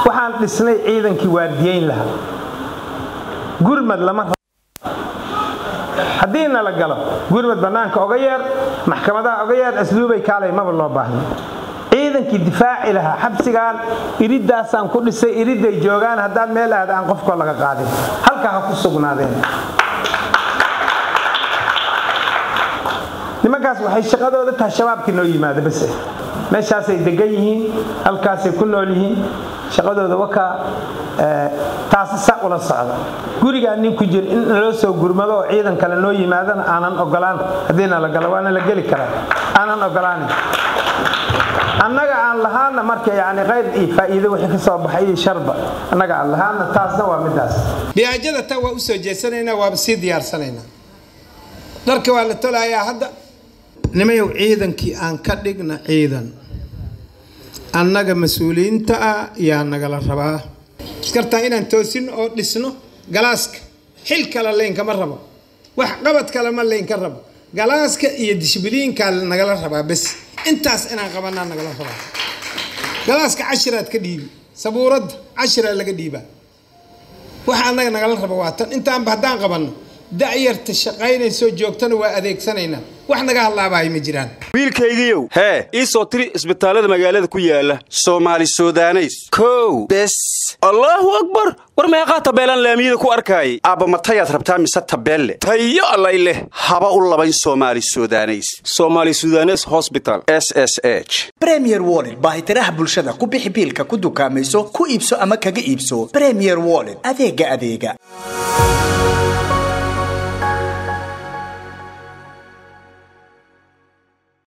waxaan dhisnay ciidankii waardiyeyn lahaa gurmad lama rabo haddii nala galo gurmad bannaanka oga yeer maxkamadaha oga yeer asluubay kaalay maba loo baahno ciidankii difaaci lahaa xabsigaan iriddaasaan ku dhisay iridday joogaan haddaan meel aada aan qofkoo laga qaadin halkaa ha ku sugnaadeen nimankaas waxay shaqadooda tahay shabaabkii noo yimaada base meeshaasay degan yihiin halkaasay ku nool yihiin shaqadooda wakaa taasi sa ula socda gurigaa nin ku jir in naloo soo gurmado oo ciidan kale noo yimaadana aanan ogolaan haddii nala galo waana la geli karaa aanan ogolaanin annaga aan lahaana marka yani qayr iyo faa'iido wixii ka soo baxay iyo sharba annaga aan lahaana taasna waa midaas biyaajada tan waa usoo jeesanaynaa waaba sii diyaarsanaynaa dharka waa la tolayaa hadda nimayow ciidankii aan ka dhigna ciidan annaga mas-uuliyiinta ah yaa nagala rabaa iskartaa inaan toosino oo dhisno galaaska xil kale laynkama rabo wax qabad kale ma laynka rabo galaaska iyo dishbiliinkaa nagala rabaa bes intaas inaan qabanaa nagala rabaa galaaska cashiraad ka dhiibi sabuuradda cashiraa laga dhiibaa waxa annaga nagala raba waa tan intaanba haddaan qabanno da'yarta shaqaynaysoo joogtana waa adeegsanaynaa wax naga hadlaabahay ma jiraan wiilkaygiiow hee ii soo tiri isbitaallada magaalada ku yaala soomaali sudaneys kow bes allaahu akbar war meeqaa tabeelaan laamiyada ku arkaayay aabba matayaad rabtaa mise tabeelle tayo allay leh haba u labayn soomaali sudaneys soomaali sudanes hosbital s s h bremier wollet baahitiraha bulshada ku bixi biilka ku dukaamayso ku iibso ama kaga iibso bremier wollet adeega adeega